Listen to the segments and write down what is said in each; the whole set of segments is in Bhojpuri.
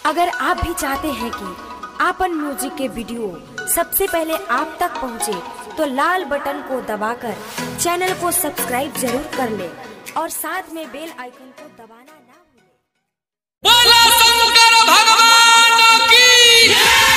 अगर आप भी चाहते हैं कि आपन म्यूजिक के वीडियो सबसे पहले आप तक पहुंचे, तो लाल बटन को दबाकर चैनल को सब्सक्राइब जरूर कर ले और साथ में बेल आइकन को दबाना ना भूलें। बोला शंकर भगवान की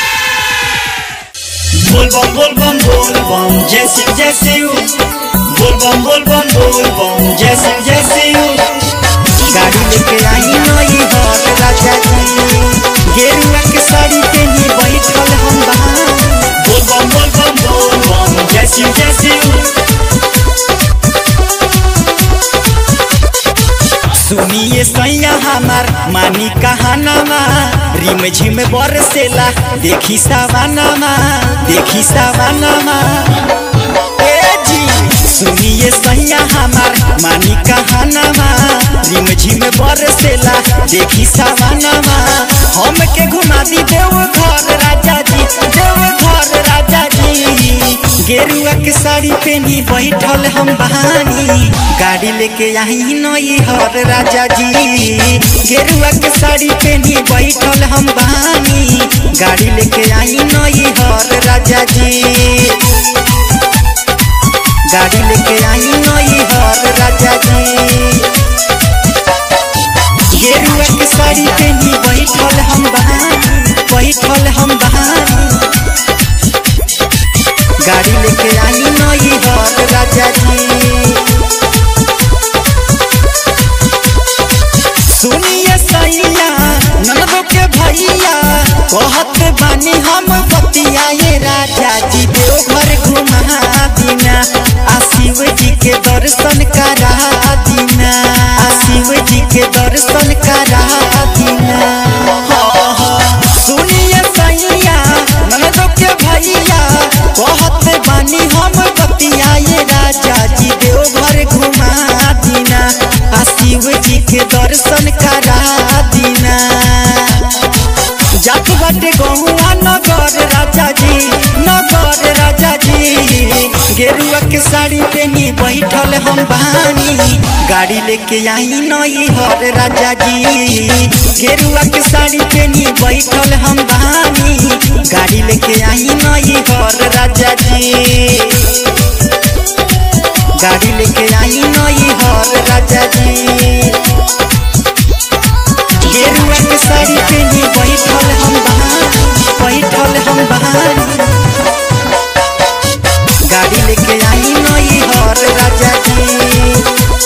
बोल बम बोल बम बोल बम जय सिंह जय शिव बोल बम बोल बम बोल बम जय सिंह जय शिव गाड़ी लेके आई नई हर राजा जी गेरुआ के साड़ी पहनी बैठल हम बहार बोल बम बोल बम बोल बम जय शिव जय शिव सुनिए सैया हमार मानी कहानामा रिम झिम बरसेला देखी सवानामा देखी सवानामा ए जी सुनिए सैया हमार मानी कहानामा रिम झिम बरसेला देखी सवानामा हमके घुमा दी देव घर राजा जी देव घर राजा जी गेरुआ के साड़ी पहनी बैठल हम बहानी गाड़ी लेके आई नई हर राजा जी गेरुआ के साड़ी पहनी बैठल हम बहानी गाड़ी लेके आई नई हर राजा जी गाड़ी लेके आई नई हर राजा जी गेरुआ के साड़ी पहनी बैठल हम बहानी बैठल हम बहानी गाड़ी लेके आई नई हर राजा जी सुनिए सैया ननदो के भैया कहत बानी हम बतिया ये राजा जी देवघर घुमा दीना आ शिव जी के दर्शन करा दीना आ शिव जी के दर्शन करा दीना हाँ, हाँ। सुनिए सैया ननदो के भैया कहत बानी हम बतिया ये राजा जी देवघर घुमा दीना आ शिव जी के दर्शन करा दीना जात बाटे गहुआ नगर राजा जी नगर राजा जी गेरुआ के साड़ी पहनी बैठल हम बहानी गाड़ी लेके आई नई हर राजा जी गेरुआ के साड़ी पहनी बैठल हम बहानी गाड़ी लेके आई नई हर राजा जी गाड़ी लेके आई नई हर राजा जी गेरुआ के साड़ी पहनी बैठल हम बहानी बैठल हम बहानी गाड़ी लेके आई नई हर राजा जी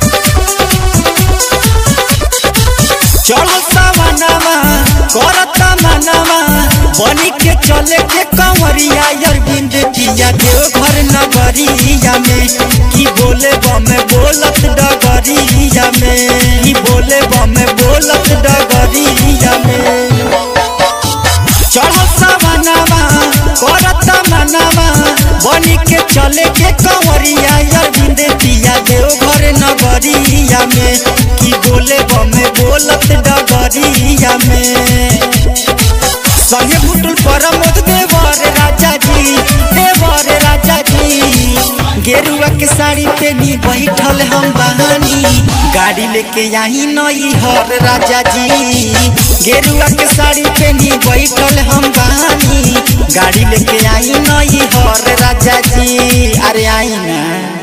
चढ़ल सावनामा करत मनामा बनी के चले के कंवरिया अरविंद जिया देव घर नगरिया में की बोले बमे बोलत डगरिया में की बोले बमे बोलत डगरिया में चढ़ल सावनामा करत मनामा बनी के चले के कंवरिया अरविंद जिया देव घर नगरिया में की बोले बमे बोलत डगरिया में संगे भुटुल परमोद देवर राजा जी देवर राजा जी गेरुआ के साड़ी पहनी बैठल हम बहानी गाड़ी लेके आई नई हर राजा जी गेरुआ के साड़ी पहनी बैठल हम बहानी गाड़ी लेके आई नई हर राजा जी अरे आई ना